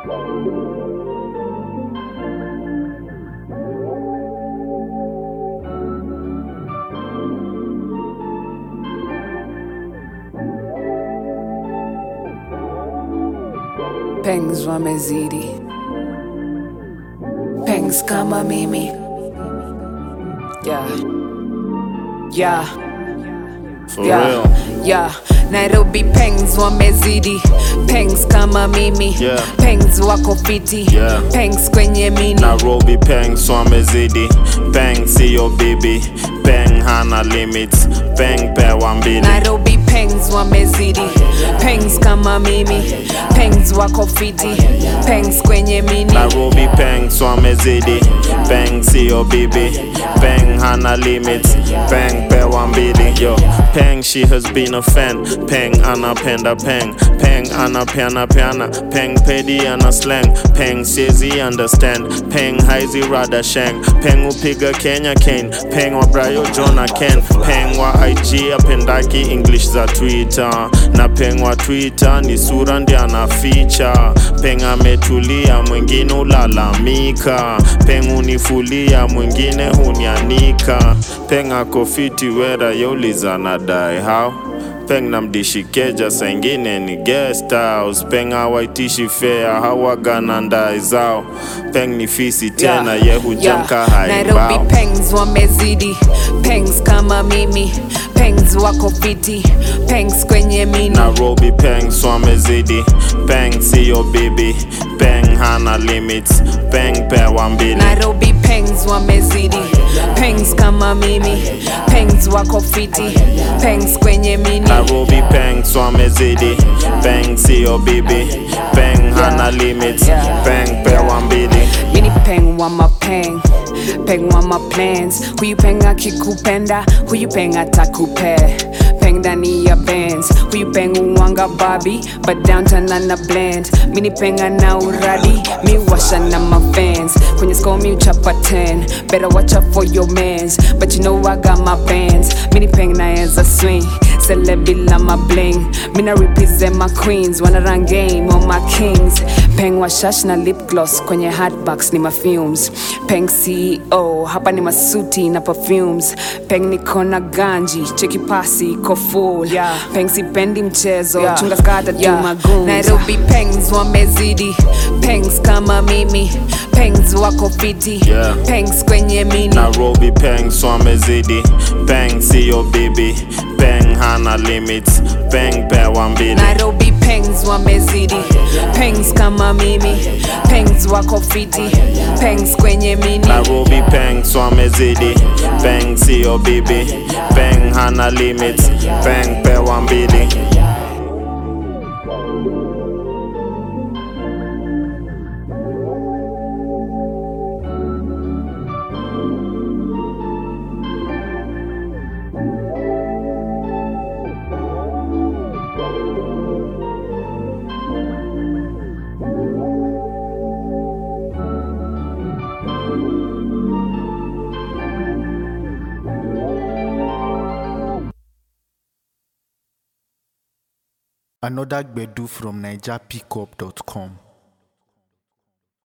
Pengs wamezidi, pengs kama mimi yeah. Yeah. For yeah. real. Yeah. Nairobi pengs wamezidi, pengs kama mimi Yeah. pengs wako fiti Yeah. pengs kwenye mini Nairobi peng swamezidi peng siyo bibi peng hana limits peng pewa mbili Nairobi pengs wamezidi, pengs kama mimi pengs wako fiti pengs kwenye mini Nairobi peng swamezidi peng siyo bibi peng hana limits peng pewa mbili yo peng she has been a fan peng anapenda peng peng anapeana peana peng pedi ana slang peng siezi understand peng haizi rada shang peng upiga kenya kane peng wa brayo jona ken peng wa ig apendaki english za twitter na peng wa twitter ni sura ndi anaficha peng ametulia mwingine ulalamika peng unifulia mwingine hunianika peng akofiti wera yeuliza nadai how peng namdishikeja saingine ni guest house peng hawaitishi fea hawagana ndai zao peng ni fisi tena Yeah, ye hujamka yeah. Nairobi haibao pengs wamezidi pengs kama mimi pengs wako fiti pengs kwenye mini Nairobi peng swamezidi peng siyo bibi peng hana limits peng pewa mbili Nairobi pengs wamezidi pengs kama mimi pengs wako fiti pengs kwenye mini Nairobi peng swamezidi peng siyo bibi peng hana limits Yeah. peng pewa mbili mini peng wa mapeng peng wa maplans huyu peng akikupenda huyu peng atakupe peng ndani ya bands huyu peng uwanga babi but downtown ana blend mini peng ana uradi mi washa na mafans kwenye score mi uchapa 10 better watch out for your mans but you know I got my bands mini peng naeza swing celebila my bling mina represent my queens wanna run game on my kings peng wa shash na lip gloss kwenye hatbox ni mafumes peng ceo hapa ni masuti na perfumes peng niko na ganji cheki pasi iko full yeah. peng sipendi mchezo Yeah. chunga skata Yeah. tu magoons nairobi pengs wamezidi pengs kama mimi pengs wako fiti Yeah. pengs kwenye mini Nairobi peng swamezidi peng siyo bibi peng hana limits peng pewa mbili Nairobi pengs wamezidi pengs kama mimi pengs wako fiti pengs kwenye mini Nairobi peng swamezidi peng siyo bibi peng hana limits peng pewa mbili Another Gbedu from NigerPickup.com.